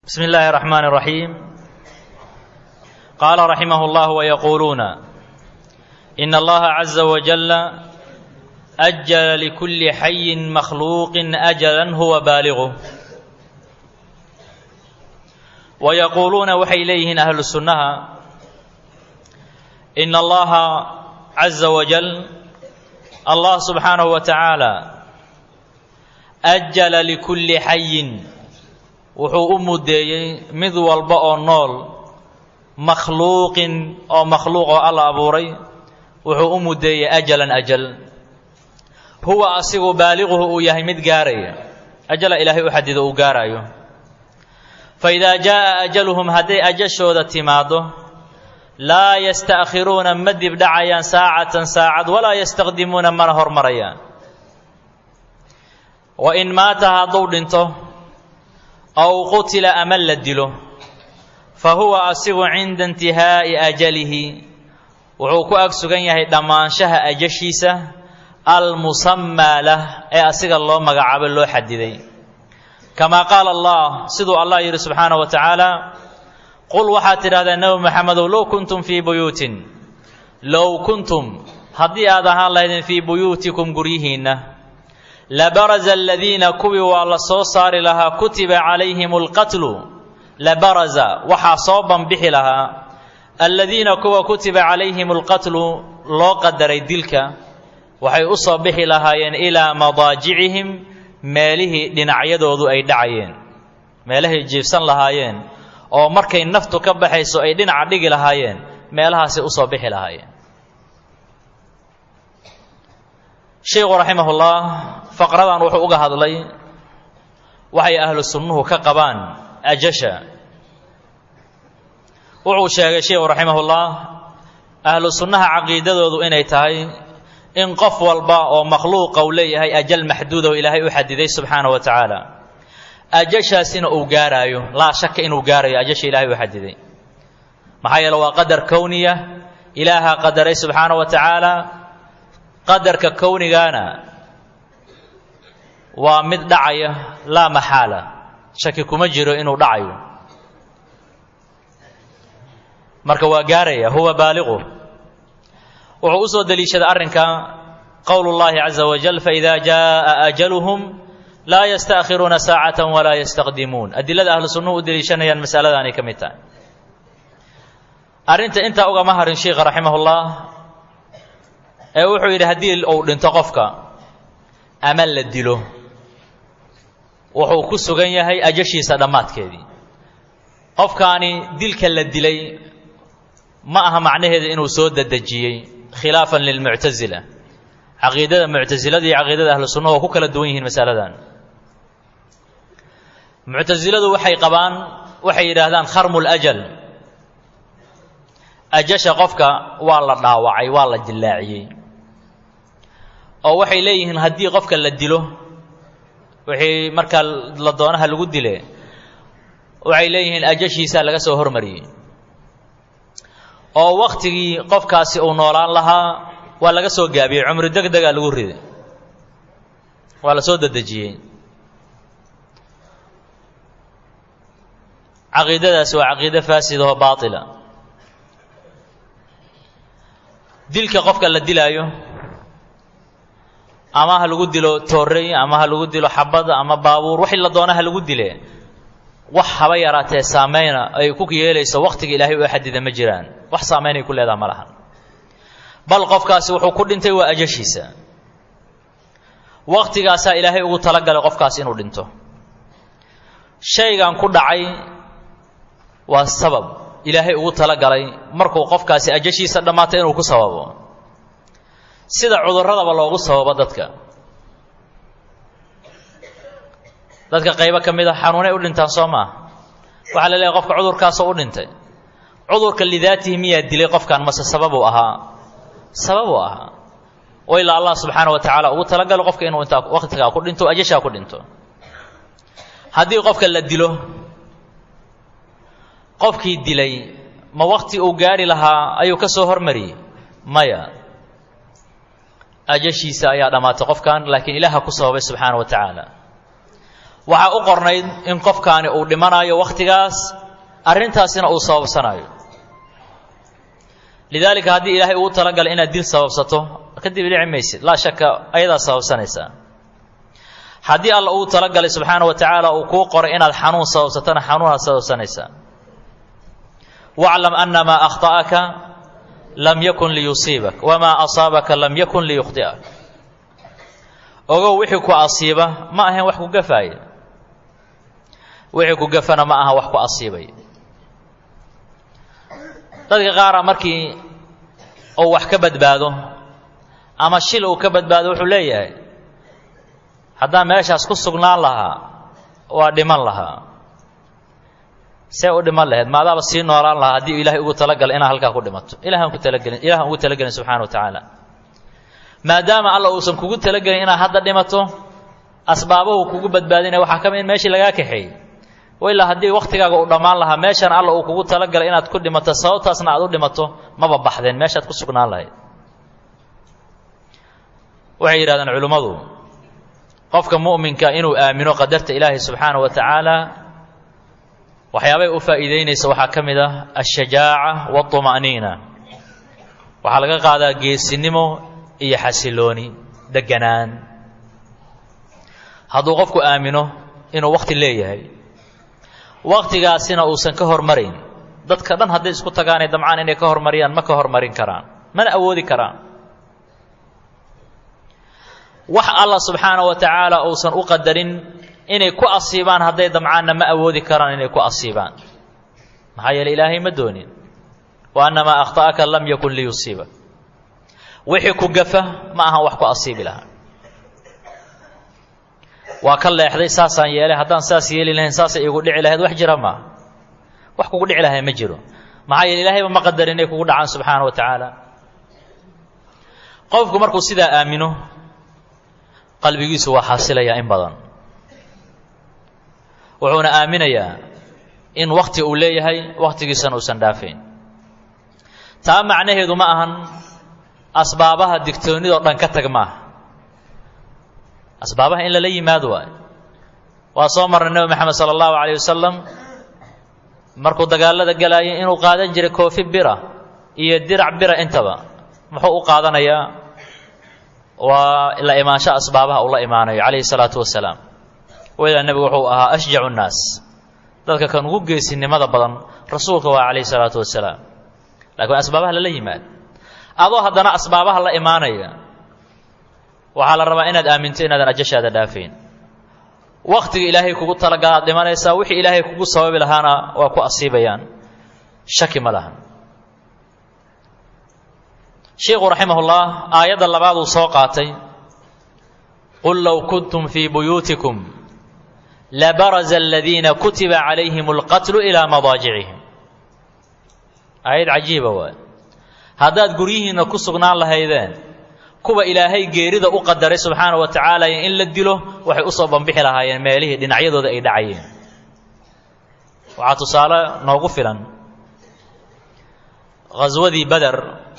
بسم الله الرحمن الرحيم قال رحمه الله ويقولون إن الله عز وجل أجل لكل حي مخلوق أجلا هو بالغه ويقولون وحي إليهن أهل السنة إن الله عز وجل الله سبحانه وتعالى أجل لكل حي wuxuu u mudeeyey mid walba oo nool makhluuqin oo makhluuq oo alla abuuray wuxuu u mudeeyey ajalan ajal huwa asigu baaliquhu uu yahay mid gaaraya ajala ilaahay u xadido uu gaarayo fa idaa jaa'a ajaluhum hadday ajashooda timaaddo laa yasta'khiruuna ma dibdhacayaan saacatan saacad walaa yastaqdimuuna mana hormarayaan wa in maata hadduu dhinto aw qutila ama la dilo fa huwa asigu cinda intihaa'i ajalihi wuxuu ku ag sugan yahay dhammaanshaha ajashiisa almusammaa lah ee asiga loo magacaabo loo xadiday kamaa qaala allah siduu allah yidhi subxaanahu wa tacaala qul waxaad tidhahdaa nebi maxamedow low kuntum fii buyuutin low kuntum haddii aad ahaan lahaydeen fii buyuutikum guryihiinna labaraza aladiina kuwii waa la soo saari lahaa kutiba calayhim alqatlu labaraza waxaa soo banbixi lahaa aladiina kuwa kutiba calayhim alqatlu loo qadaray dilka waxay u soo bixi lahaayeen ilaa madaajicihim meelihii dhinacyadoodu ay dhacayeen meelahay jiifsan lahaayeen oo markay naftu ka baxayso ay dhinaca dhigi lahaayeen meelahaasay u soo bixi lahaayeen sheikhu raximahullah faqradan wuxuu uga hadlay waxay ahlu sunnuhu ka qabaan ajasha wuxuu sheegay sheikhu raximahullah ahlu sunnaha caqiidadoodu inay tahay in qof walba oo makhluuqa uu leeyahay ajal maxduudaho ilaahay u xadiday subxaana wa tacaala ajashaasina uu gaaraayo laa shaka inuu gaarayo ajasha ilaahay u xadiday maxaa yeele waa qadar kowniya ilaaha qadaray subxaana wa tacaala qadarka kownigaana waa mid dhacaya laa maxaala shaki kuma jiro inuu dhacayo marka waa gaaraya huwa baaliqu wuxuu u soo deliishaday arrinka qowlu llahi caza wajal faida jaءa ajaluhum laa yasta'khiruuna saacata walaa yastaqdimuun adilada ahlu sunnuhu u deliishanayaan masaladaanay ka mid tahay arrinta intaa ugama harin sheikha raximahullah ee wuxuu yidhi haddii uu dhinto qofka ama la dilo wuxuu ku sugan yahay ajashiisa dhammaadkeedii qofkaani dilka la dilay ma aha macnaheeda inuu soo dadejiyey khilaafan lilmuctasila caqiidada muctasilada iyo caqiidada ahlu sunnahu oo ku kala duwan yihiin masaladan muctasiladu waxay qabaan waxay yidhaahdaan kharmu lajal ajasha qofka waa la dhaawacay waa la dillaaciyey oo waxay leeyihiin haddii qofka la dilo wixii markaa la doonaha lagu dile waxay leeyihiin ajashiisaa laga soo hormariyey oo wakhtigii qofkaasi uu noolaan lahaa waa laga soo gaabiyey cumri deg degaa lagu riday waa la soo dedejiyey caqiidadaasi waa caqiide faasid oo baatila dilka qofka la dilaayo ama ha lagu dilo toorey ama ha lagu dilo xabad ama baabuur wixii la doona ha lagu dile wax haba yaraatee saameyna ay ku yeelayso wakhtiga ilaahay oo xadida ma jiraan wax saameynay ku leedaha ma lahan bal qofkaasi wuxuu ku dhintay waa ajashiisa wakhtigaasaa ilaahay ugu talagalay qofkaas inuu dhinto shaygan ku dhacay waa sabab ilaahay ugu talagalay markuu qofkaasi ajashiisa dhammaatay inuu ku sababo sida cudurradaba loogu sababo dadka dadka qaybo ka mid a xanuunay u dhintaan soo maaha waxaa la leeyahay qofka cudurkaasoo u dhintay cudurka lidaatihi miyaa dilay qofkan mase sababuu ahaa sababuu ahaa oo ilaa allah subxaana wa tacaala ugu talagalo qofka inuu intaa wakhtigaa ku dhinto ajashaa ku dhinto haddii qofka la dilo qofkii dilay ma wakhti uu gaari lahaa ayuu ka soo hormariyey maya ajashiisa ayaa dhammaatay qofkan laakiin ilaaha ku sababay subxaana wa tacaala waxaa u qornayd in qofkaani uu dhimanayo wakhtigaas arrintaasina uu sababsanayo lidaalika haddii ilaahay ugu talagalay inaad dil sababsato kadib dhici maysid laa shaka ayadaa sababsanaysaa haddii alla ugu talagalay subxaana wa tacaala uu kuu qoray inaad xanuun sababsatona xanuunaad sababsanaysaa waclam ana maa akhta'aka lam yakun liyusiibak wamaa asaabaka lam yakun liyukhdi'ak ogow wixii ku asiiba ma ahayn wax ku gafaaya wixii ku gafana ma aha wax ku asiibay dadka qaara markii uu wax ka badbaado ama shil uu ka badbaado wuxuu leeyahay haddaan meeshaas ku sugnaan lahaa waa dhiman lahaa see u dhiman laheyd maadaaba sii noolaan lahaa haddii ilaahay ugu talagalay inaad halkaa ku dhimato ilahan ku talagelin ilahan ugu talagelin subxana wa tacaala maadaama alla uusan kugu talagelin inaad hadda dhimato asbaabuhu kugu badbaadinaya waxaa ka mid in meeshii lagaa kaxeeyey ilaa haddii wakhtigaaga uu dhammaan lahaa meeshan alla uu kugu talagalay inaad ku dhimato sababtaasna aad u dhimato maba baxdeen meeshaad ku sugnaan lahayd waxay yidhahdeen culimmadu qofka mu'minka inuu aamino qadarta ilaahay subxaana wa tacaala waxyaabay u faa'iideynaysa waxaa ka mid ah ashajaaca wاطuma'niina waxaa laga qaadaa geesinimo iyo xasilooni deganaan hadduu qofku aamino inuu wakhti leeyahay wakhtigaasina uusan ka hormarayn dadka dhan hadday isku tagaanay damcaan inay ka hormariyaan ma ka hormarin karaan mana awoodi karaan wax alla subxaana wa tacaala uusan u qadarin inay ku asiibaan hadday damcaanna ma awoodi karaan inay ku asiibaan maxaa yeele ilaahay ma doonin wa annamaa akhta'aka lam yakun liyusiiba wixii ku gafa ma ahan wax ku asiibi lahaa waa ka leexday saasaan yeelay haddaan saas yeeli lahayn saasay igu dhici lahayd wax jira maaha wax kugu dhici lahay ma jiro maxaa yeele ilaahayba ma qadarin inay kugu dhacaan subxaana wa tacaala qofku markuu sidaa aamino qalbigiisu waa xasilayaa in badan wuxuuna aaminayaa in wakhti uu leeyahay wakhtigiisana uusan dhaafayn taa macnaheedu ma ahan asbaabaha digtoonnidoo dhan ka tag maaha asbaabaha in lala yimaado waayo waa soo marnay nebi moxamed sala allahu calayh wasalam markuu dagaalada galaayay inuu qaadan jiray koofi bira iyo dirac bira intaba muxuu u qaadanayaa waa la imaansho asbaabaha uu la imaanayo calayhi salaatu wasalaam waydaa nebigu wuxuu ahaa ashjacu nnaas dadka kan ugu geesinimada badan rasuulka waa calayhi salaatu wasalaam laakiin asbaabaha lala yimaado adoo haddana asbaabaha la imaanaya waxaa la rabaa inaad aaminto inaadan ajashaada dhaafayn wakhtiga ilaahay kugu talagalaad dhimanaysaa wixii ilaahay kugu sababi lahaana waa ku asiibayaan shaki ma lahan sheikhu raximahullah aayadda labaaduu soo qaatay qul low kuntum fii buyuutikum labaraza aladiina kutiba calayhim alqatlu ilaa madaajicihim aayad cajiiba waay haddaad guryihiinna ku sugnaan lahaydeen kuwa ilaahay geerida u qadaray subxaana wa tacaala in la dilo waxay usoo bambixi lahaayeen meelihii dhinacyadooda ay dhacayeen waxaa tusaale noogu filan ghaswadii beder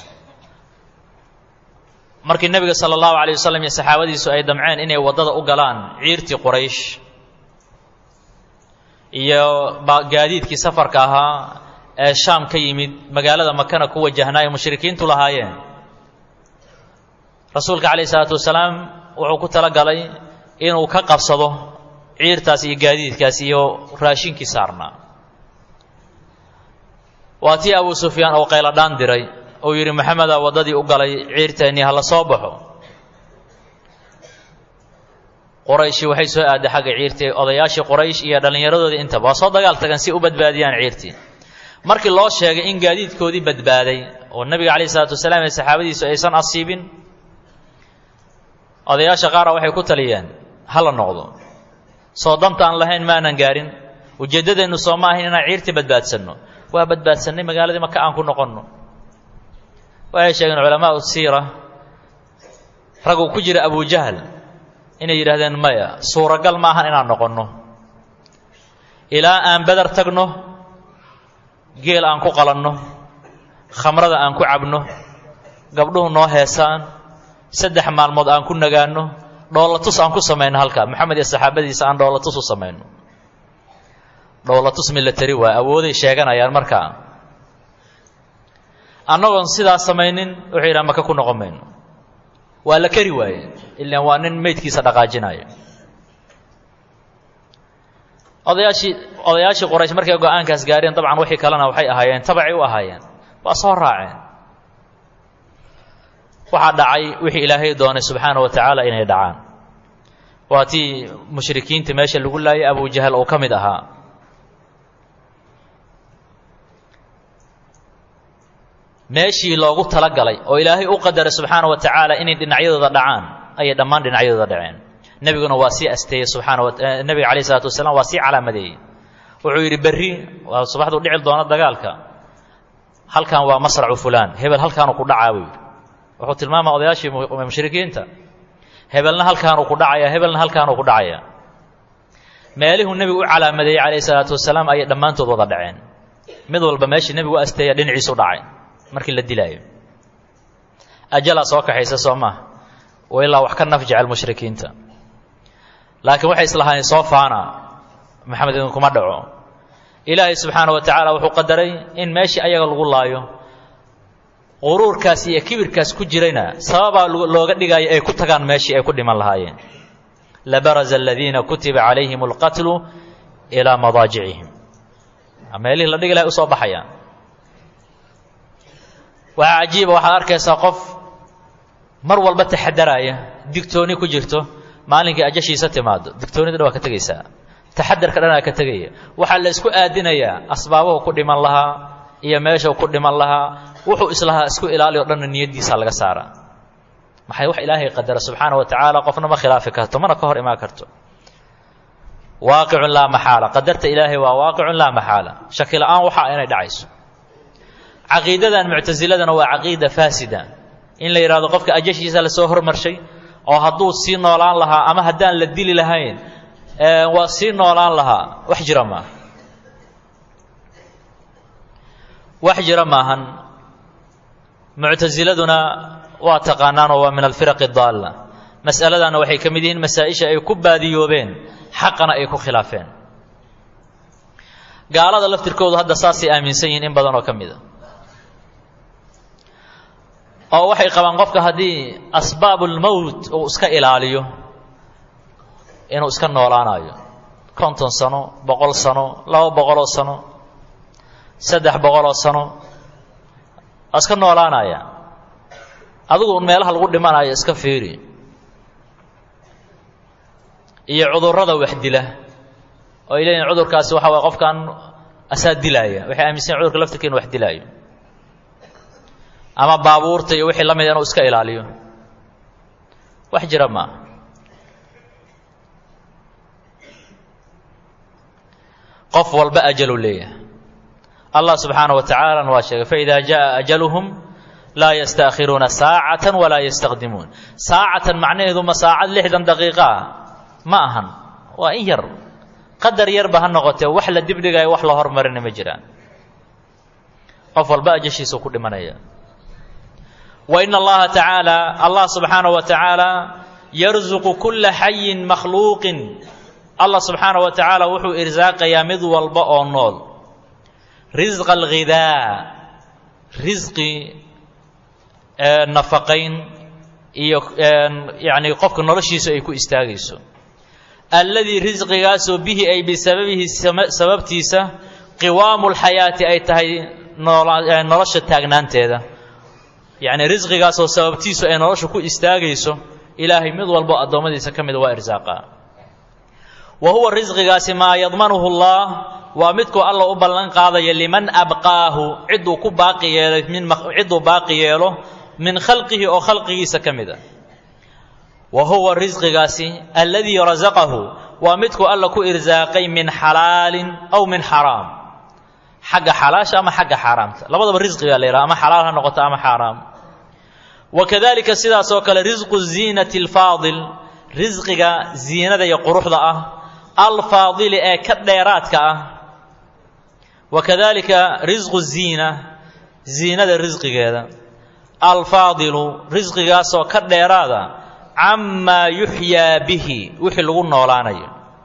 markii nebiga sala allahu alay wasalam iyo saxaabadiisu ay damceen inay waddada u galaan ciirtii quraysh iyo gaadiidkii safarka ahaa ee shaam ka yimid magaalada makana ku wajahnaayo mushrikiintu lahaayeen rasuulka calayh isalaatu wasalaam wuxuu ku tala galay inuu ka qabsado ciirtaas iyo gaadiidkaas iyo raashinkii saarnaa waa tii abuu sufyaan oo qayladhaan diray uu yidhi maxamedaa waddadii u galay ciirteennii ha la soo baxo qorayshi waxay soo aaday xagga ciirtii odayaashii qoraysh iyo dhallinyaradoodii intaba waa soo dagaal tagan si u badbaadiyaan ciirtii markii loo sheegay in gaadiidkoodii badbaaday oo nebiga calayh isalaatu wasalaam ee saxaabadiisu aysan asiibin odayaasha qaara waxay ku taliyeen ha la noqdo soo danta aan lahayn maanan gaarin ujeeddadeennu soo ma ahayn inaan ciirtii badbaadsanno waa badbaadsannay magaaladii maka aan ku noqonno waxay sheegeen culamaau siira raguu ku jira abujahal inay yidhaahdeen maya suuragal ma ahan inaan noqonno ilaa aan beder tagno geel aan ku qalanno khamrada aan ku cabno gabdhuhu noo heesaan saddex maalmood aan ku nagaanno dhoolatus aan ku samayno halkaa moxamed iyo saxaabadiisa aan dhoolatus u samayno dhoolatus milatari waa awooday sheeganayaan markaa annagoon sidaa samaynin wuxuu yidhaha maka ku noqon mayno waa la keri waaye ilaan waa nin meydkiisa dhaqaajinayo odayaashii odayaashii qoraysh markay go-aankaas gaareen dabcan wixii kalena waxay ahaayeen tabacay u ahaayeen waa soo raaceen waxaa dhacay wixii ilaahay doonay subxaana wa tacaala inay dhacaan waa tii mushrikiinta meesha lagu laayay abujahal uu ka mid ahaa meeshii loogu talagalay oo ilaahay u qadaray subxaana wa tacaala inay dhinacyadooda dhacaan ayay dhammaan dhinacyadooda dhaceen nebiguna waa sii asteeyey subxaana wa nebiga calayh isalaatu wasalaam waa sii calaamadeeyey wuxuu yidhi berri waa subaxduu dhici doono dagaalka halkan waa masracu fulaan hebel halkaanuu ku dhacaa buu yidhi wuxuu tilmaamaa odayaashii mushrikiinta hebelna halkaanuu ku dhacaya hebelna halkaanuu ku dhacaya meelihuu nebigu u calaamadeeyey calayhi salaatu wasalaam ayay dhammaantood wada dhaceen mid walba meeshii nebigu u asteeya dhinaciisu dhacay markii la dilaayo ajalaa soo kaxaysa soo maaha wa ilaa wax ka naf jecel mushrikiinta laakiin waxay islahaayeen soo faana maxamed idinkuma dhaco ilaahay subxaana wa tacaala wuxuu qadaray in meeshii ayaga lagu laayo quruurkaas iyo kibirkaas ku jirayna sababaa looga dhigaayo ay ku tagaan meeshii ay ku dhiman lahaayeen labaraza aladiina kutiba calayhim alqatlu ilaa madaajicihim meelihii la dhigi lahay usoo baxayaan waxaa cajiiba waxaad arkaysaa qof mar walba taxadaraya digtooni ku jirto maalinkii ajashiisa timaado digtoonida dhan waa ka tegaysaa taxadarka dhanaa ka tegaya waxaa la isku aadinayaa asbaabuhu ku dhiman lahaa iyo meeshuu ku dhiman lahaa wuxuu islahaa isku ilaaliyo dhanna niyaddiisa laga saaraa maxay wax ilaahay qadara subxaana wa tacaala qofna ma khilaafi karto mana ka hor imaan karto waaqicun laa maxaala qadarta ilaahay waa waaqicun laa maxaala shaki la-aan waxa inay dhacayso caqiidadan muctasiladana waa caqiida faasida in la yidhahdo qofka ajashiisa lasoo hormarshay oo hadduu sii noolaan lahaa ama haddaan la dili lahayn waa sii noolaan lahaa wax jira maaha wax jira maahan muctasiladuna waa taqaanaan oo waa min alfiraqi daalla mas'aladana waxay ka mid yihiin masaa-isha ay ku baadiyoobeen xaqana ay ku khilaafeen gaalada laftirkoodu hadda saasay aaminsan yihiin in badan oo ka mid a oo waxay qabaan qofka haddii asbaabulmowt uu iska ilaaliyo inuu iska noolaanayo konton sano boqol sano laba boqoloo sano saddex boqoloo sano waa iska noolaanaya adigu meelaha lagu dhimanayo iska fiiri iyo cudurrada wax dila oo ay leeyihin cudurkaasi waxa waye qofkan asaa dilaaya waxay aaminsan cudurka laftirka inu wax dilaayo ama baabuurta iyo wixii la mida inuu iska ilaaliyo wax jira maaha qof walba ajalu leeyahay allah subxaana wa tacaalana waa sheegay faida jaءa ajaluhum laa yastaakhiruuna saacata walaa yastaqdimuun saacatan macnaheedu ma saacad lixdan daqiiqa ah ma ahan waa in yar qadar yarba ha noqotee wax la dibdhigayo wax la hormarina ma jiraan qof walba ajashiisuu ku dhimanaya wa in allaha tacaala allah subxaanaه wa tacaala yarzuqu kula xayin makhluuqin allah subxaanaه wa tacaala wuxuu irsaaqayaa mid walba oo nool risqa alghidaa risqi nafaqayn iyo yani qofka noloshiisa ay ku istaagayso alladii risqigaasoo bihi ay bisababihi sababtiisa qiwaamu lxayaati ay tahay nolosha taagnaanteeda yacni risqigaasoo sababtiisu ay nolosha ku istaagayso ilaahay mid walbo addoommadiisa ka mida waa irsaaqaa wa huwa risqigaasi maa yadmanuhu allah waa midkuu alla u ballan qaadaya liman abqaahu cidduu ku baaqi yeelay min cidduu baaqi yeelo min khalqihi oo khalqigiisa ka mid a wa huwa risqigaasi alladii rasaqahu waa midkuu alla ku irsaaqay min xalaalin aw min xaraam xagga xalaasha ama xagga xaaraamta labadaba risqigaa la yidhaha ama xalaal ha noqoto ama xaaraam wa kadalika sidaas oo kale risqu ziinati alfaadil risqiga ziinada iyo quruxda ah alfaadili ee ka dheeraadka ah wa kadalika risqu ziina ziinada risqigeeda alfaadilu risqigaasoo ka dheeraada camaa yuxyaa bihi wixii lagu noolaanayo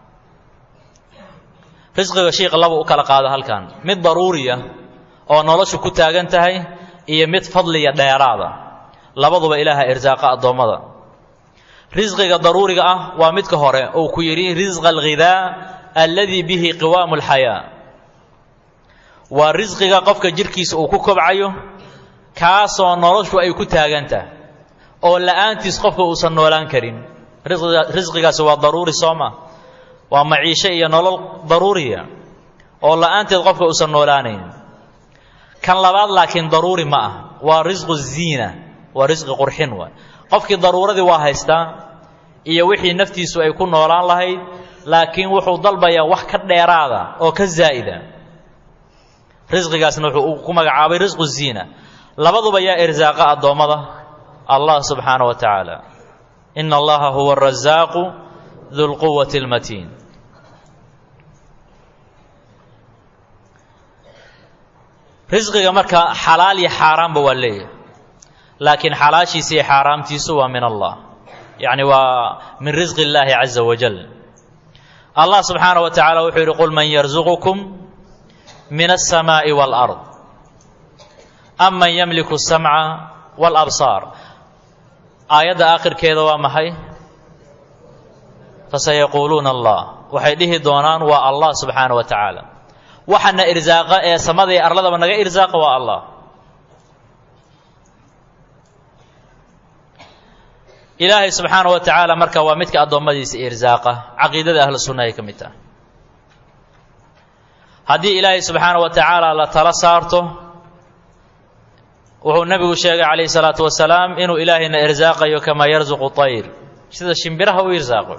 risqiga shiikha laba u kala qaado halkan mid daruuriya oo noloshu ku taagan tahay iyo mid fadliya dheeraada labaduba ilaaha irsaaqa addoommada risqiga daruuriga ah waa midka hore uu ku yidhi risqa alghidaa alladii bihi qiwaamu alxayaa waa risqiga qofka jidhkiisa uu ku kobcayo kaasoo noloshu ay ku taagan tahay oo la'aantiis qofka uusan noolaan karin risqigaasi waa daruuri sooma waa maciisho iyo nolol daruuriya oo la'aanteed qofka uusan noolaanayn kan labaad laakiin daruuri ma ah waa risqu ziina waa risqi qurxin waay qofkii daruuradii waa haystaa iyo wixii naftiisu ay ku noolaan lahayd laakiin wuxuu dalbayaa wax ka dheeraada oo ka zaa'ida risqigaasna wuxuu ku magacaabay risqu ziina labaduba yaa irsaaqa addoommada allah subxaana wa tacaala ina allaha huwa arasaaqu du lquwati almatiin risqiga marka xalaal iyo xaaraanba waa leeyahay laakiin xalaashiisa iyo xaaraamtiisu waa min allah yacni waa min risqi illaahi caza wajal allah subxaana wa tacala wuxuu yidhi qul man yarzuqukum min alsamaa'i waalard aman yamliku asamca waalabsaar aayadda aakhirkeeda waa maxay fasayaquuluuna allah waxay dhihi doonaan waa allah subxaana wa tacaala waxana irsaaqa ee samada iyo arladaba naga irsaaqa waa allah ilaahay subxaana wa tacaala marka waa midka addoommadiisa irsaaqa caqiidada ahlu sunna ay ka mid tahay haddii ilaahay subxaana wa tacaala la tala saarto wuxuu nebigu sheegay calayhi salaatu wasalaam inuu ilaahayna irsaaqayo kamaa yarsuqu tayr sida shimbiraha u irsaaqo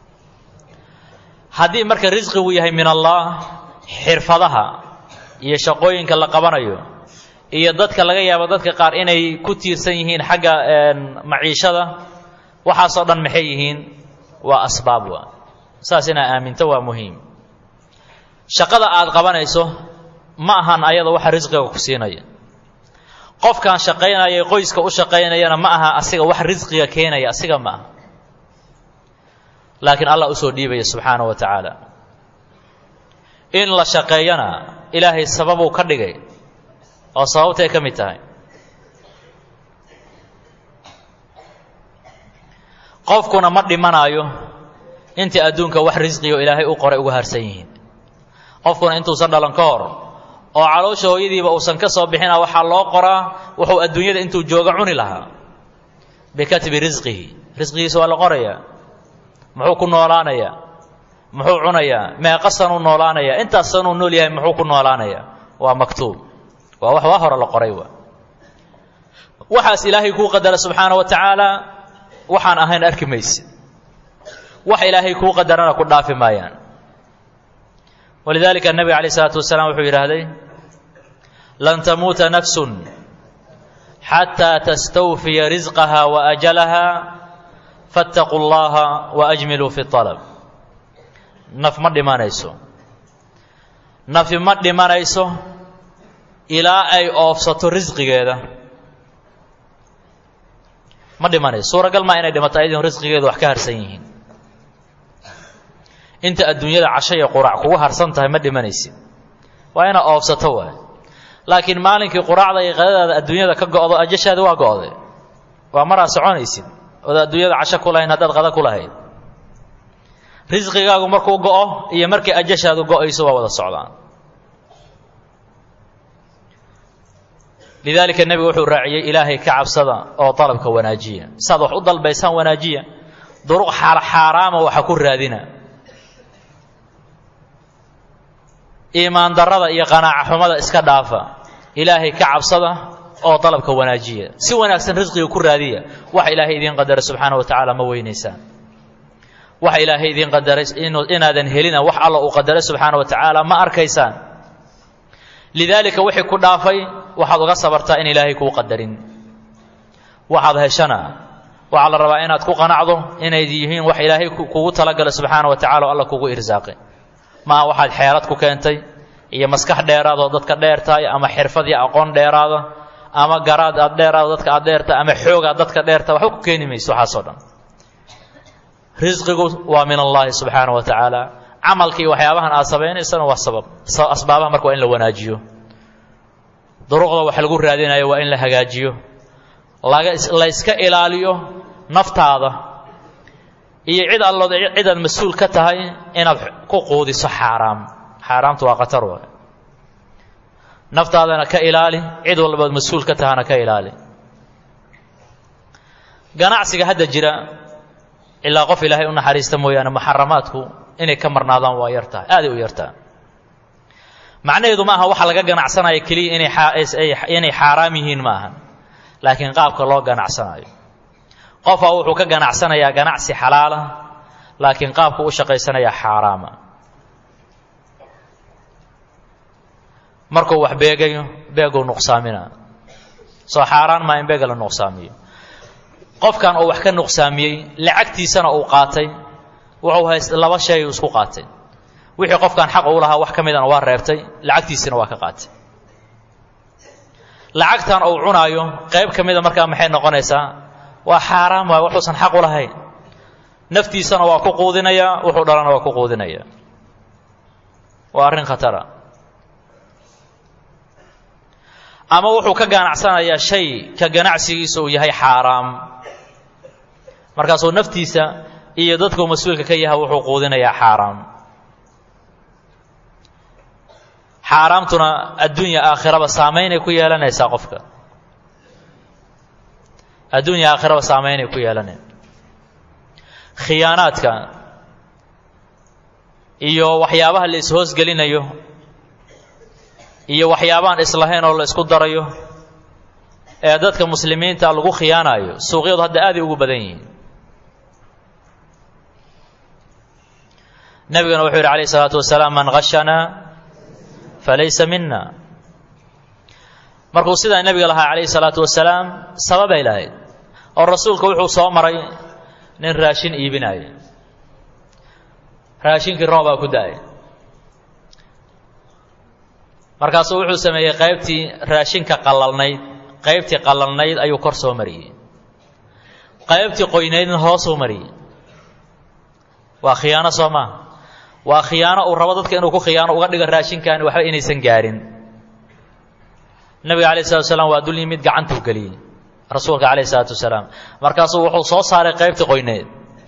haddii marka risqigu yahay min allah xirfadaha iyo shaqooyinka la qabanayo iyo dadka laga yaabo dadka qaar inay ku tiirsan yihiin xagga maciishada waxaasoo dhan maxay yihiin waa asbaab wa saas inaa aaminto waa muhiim shaqada aad qabanayso ma ahan ayada waxa risqiga ku siinaya qofkan shaqaynaya qoyska u shaqaynayana ma aha asiga wax risqiga keenaya asiga ma aha laakiin allah usoo dhiibaya subxaana wa tacaala in la shaqeeyana ilaahay sababuu ka dhigay oo sababtay ka mid tahay qofkuna ma dhimanaayo intii adduunka wax risqigo ilaahay u qoray uga harsan yihiin qofkuna intuusan dhalan ka hor oo caloosha hooyadiiba uusan ka soo bixina waxaa loo qoraa wuxuu adduunyada intuu jooga cuni lahaa bikatbi risqihi risqigiisa waa la qorayaa muxuu ku noolaanayaa muxuu cunayaa meeqa sanuu noolaanayaa intaas sanuu nool yahay muxuu ku noolaanayaa waa maktuub waa wax waa hore la qoray wa waxaas ilaahay kuu qadara subxaana wa tacaala waxaan ahayn arki maysid wax ilaahay kuu qadarana ku dhaafi maayaan walidaalika nebiga calayh isalaatu wasalaam wuxuu yidhaahday lan tamuuta nafsun xataa tastawfiya risqaha wa ajalaha fattaquu llaha wa ajmiluu fi alab naf ma dhimanayso nafi ma dhimanayso ilaa ay oofsato risqigeeda ma dhimanayso suuragal maa inay dhimato ayadin risqigeedu wax ka harsan yihiin inta adduunyada casho iyo quraac kugu harsan tahay ma dhimanaysid waa inaad oofsato waay laakiin maalinkii quraacda iyo qadadaada adduunyada ka go'do ajashaadi waa go'day waa maraad soconaysid ood adduunyada casho ku lahayn haddaad qada ku lahayd risqigaagu markuu go'o iyo markii ajashaadu go'ayso waa wada socdaan lidaalika nebigu wuxuu raaciyey ilaahay ka cabsada oo dalabka wanaajiya saad wax u dalbaysaan wanaajiya duruq xaaraama waxa ku raadina iimaan darrada iyo qanaaca xumada iska dhaafa ilaahay ka cabsada oo dalabka wanaajiya si wanaagsan risqiga ku raadiya waxa ilaahay idiin qadaray subxaana wa tacaala ma weynaysaan waxa ilaahay idiin qadaray inaadan helina wax alla uu qadaray subxaana wa tacaala ma arkaysaan lidaalika wixii ku dhaafay waxaad uga sabartaa in ilaahay kuu qadarin waxaad heshana waxaa la rabaa inaad ku qanacdo inay yihiin wax ilaahay kugu talagala subxaana wa tacala oo alla kugu irsaaqay maaha waxaad xeelad ku keentay iyo maskax dheeraada oo dadka dheer tahay ama xirfad iyo aqoon dheeraada ama garaad aad dheeraado dadka aad dheertahay ama xoog aad dadka dheertahay waxba ku keeni mayso waxaasoo dhan risqigu waa min allahi subxaana wa tacaala camalkii waxyaabahan aad samaynaysana waa sabab asbaabaha marka waa in la wanaajiyo duruqda wax lagu raadinayo waa in la hagaajiyo laga la yska ilaaliyo naftaada iyo cid allood cidaad mas-uul ka tahay inaad ku quudiso xaaraam xaaraamtu waa khatar waay naftaadana ka ilaali cid walbaad mas-uul ka tahana ka ilaali ganacsiga hadda jira ilaa qof ilaahay u naxariista mooyaane muxaramaadku inay ka marnaadaan waa yartahay aaday u yartaha macnaheedu ma aha waxa laga ganacsanaya keliya inay inay xaaraam yihiin ma aha laakiin qaabka loo ganacsanayo qofaa wuxuu ka ganacsanayaa ganacsi xalaala laakiin qaabku u shaqaysanayaa xaaraama markuu wax beegayo beeguu nuqsaamina soo xaaraan maa in beega la nuqsaamiyo qofkan uu wax ka nuqsaamiyey lacagtiisana uu qaatay wuxuu hayst laba shay isku qaatay wixii qofkan xaq uu lahaa wax ka midana waa reebtay lacagtiisina waa ka qaatay lacagtan uu cunaayo qayb ka mida markaa maxay noqonaysaa waa xaaraam waay wuxuusan xaq u lahayn naftiisana waa ku quudinayaa wuxuu dhalana waa ku quudinaya waa arrin khatara ama wuxuu ka ganacsanayaa shay ka ganacsigiisa uu yahay xaaraam markaasuu naftiisa iyo dadkuu mas-uulka ka yahay wuxuu quudinayaa xaaraam xaaraamtuna adduunya aakhiraba saamaynay ku yeelanaysaa qofka adduunya aakhiraba saamaynay ku yeelanay khiyaanaadka iyo waxyaabaha la is-hoosgelinayo iyo waxyaabaan islahayn oo la isku darayo ee dadka muslimiinta lagu khiyaanayo suuqyadu hadda aaday ugu badan yihiin nebigana wuxuu yidhi alayh isalaatu wasalaam man hashanaa falaysa mina markuu sidaa nebiga lahaa calayhi salaatu wasalaam sababay lahayd oo rasuulka wuxuu soo maray nin raashin iibinaya raashinkii roobaa ku da-ay markaasuu wuxuu sameeyey qaybtii raashinka qallalnayd qaybtii qallalnayd ayuu kor soo mariyey qaybtii qoynaydna hoosuu mariyey waa khiyaano soo maa waa khiyaano uu rabo dadka inuu ku khiyaano uga dhigo raashinkaani waxba inaysan gaarin nebiga alayh salatu wasalaam waa dul yimid gacantuu geliyey rasuulka calayh isalaatu wasalaam markaasuu wuxuu soo saaray qaybtii qoyneed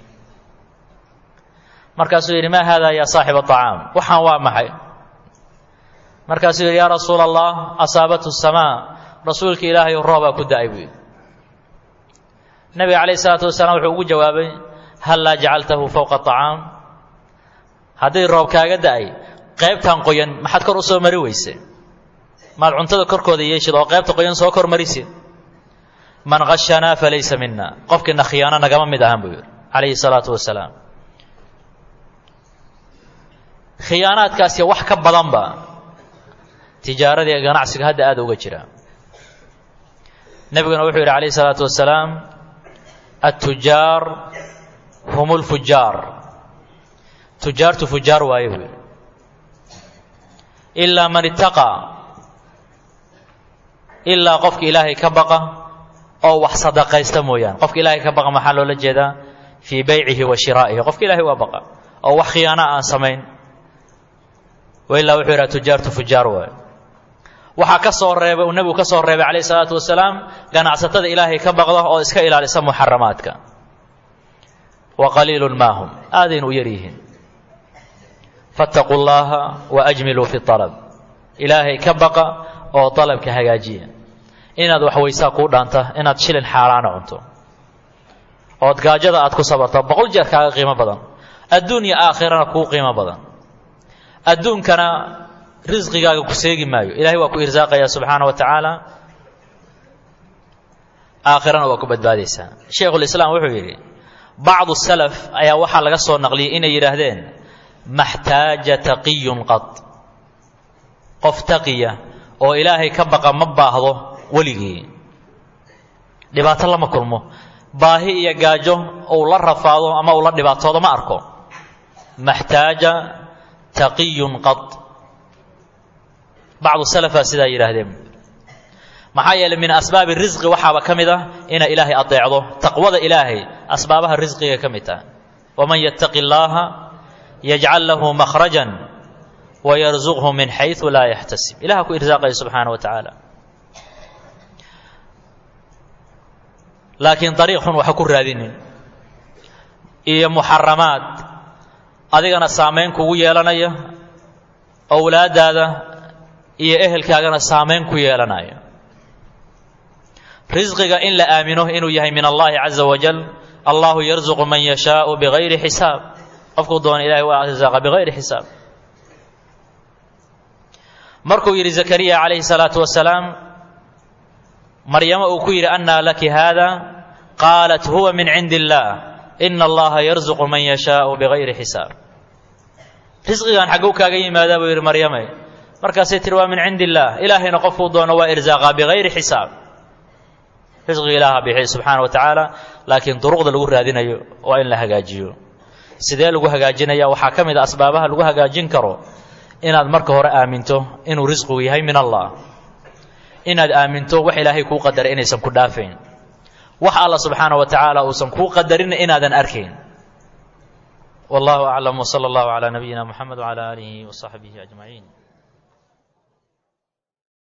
markaasuu yidhi maa haada yaa saaxiba acaam waxaan waa maxay markaasuu yidhi yaa rasuula allah asaabathu samaa rasuulka ilaahay roobaa ku da-ay buu yidhi nebiga calayh isalaatu wasalaam wuxuu ugu jawaabay hal laa jacaltahu fowqa acaam haddii roob kaaga da-ay qaybtan qoyan maxaad kor u soo mari weyse maad cuntada korkooda yeeshid oo qaybta qoyan soo kor marisid man hashanaa falaysa mina qofkiina khiyaano nagama mid ahan buu yidhi calayhi salaatu wasalaam khiyaanaadkaasi wax ka badanba tijaaradii ee ganacsiga hadda aada uga jira nebiguna wuxuu yidhi calayhi salaatu wasalaam attujaar hum lfujaar tujaartu fujaar waaye buu yidhi ilaa man itaqaa ilaa qofka ilaahay ka baqa oo wax sadaqaysta mooyaane qofka ilaahay ka baqa maxaa loola jeedaa fii beycihi wa shiraa'ihi qofka ilaahay waa baqa oo wax khiyaana aan samayn wailaa wuxuu yidhaha tujaartu fujaar waaye waxaa ka soo reebay uu nebigu ka soo reebay calayh isalaatu wasalaam ganacsatada ilaahay ka baqda oo iska ilaalisa muxaramaadka wa qaliilun maa hum aadaynu u yar yihiin fattaquu llaha wa ajmiluu fi alab ilaahay ka baqa oo dalabka hagaajiya inaad wax weysaa kuu dhaanta inaad shilin xaaraana cunto ood gaajada aad ku sabarto boqol jeer kaaga qiimo badan adduun iyo aakhirana kuu qiimo badan adduunkana risqigaaga ku seegi maayo ilahay waa ku irsaaqaya subxaana wa tacaala aakhirana waa ku badbaadaysaa shaykhulislaam wuxuu yidhi bacdu salaf ayaa waxaa laga soo naqliyey inay yidhaahdeen maxtaaja taqiyun qad qof taqiya oo ilaahay ka baqa ma baahdo weligii dhibaato lama kulmo baahi iyo gaajo uu la rafaado ama uu la dhibaatoodo ma arko maxtaaja taqiyun qad bacdu salafaa sidaa yidhaahdeen maxaa yeeley min asbaabi risqi waxaaba ka mid ah inay ilaahay adeecdo taqwada ilaahay asbaabaha risqiga ka mid taha waman yattaqi اllaha yajcal lahu makhrajan wayarzuqhu min xayثu laa yaxtasib ilaha ku irsaaqaya subxaana wa tacaala laakiin dariiq xun waxa ku raadinin iyo muxaramaad adigana saamayn kugu yeelanaya owlaaddaada iyo ehelkaagana saamayn ku yeelanaya risqiga in la aamino inuu yahay min allahi caza wajal allahu yarzuqu man yashaau bigayri xisaab qofkuu doona ilahay waa arsaaqa bigayri xisaab markuu yidhi zakariya calayhi salaatu wasalaam maryamo uu ku yidhi annaa laki haada qaalat huwa min cindi illaah ina allaha yarzuqu man yashaau bigayri xisaab risqigan xagguu kaaga yimaadaa buu yidhi maryame markaasay tiri waa min cindi illaah ilaahayna qofkuu doono waa irsaaqaa bigayri xisaab risqiga ilaaha bixiy subxaana wa tacaala laakiin duruqda lagu raadinayo waa in la hagaajiyo sidee lagu hagaajinaya waxaa ka mid a asbaabaha lagu hagaajin karo inaad marka hore aaminto inuu risqigu yahay min allah inaad aaminto wax ilaahay kuu qadaray inaysan ku dhaafayn wax alla subxaana wa tacaala uusan kuu qadarinna inaadan arkayn wallahu aclam wsala allahu calaa nabiyina muxamed wcala aalihi wasaxbihi ajmaciin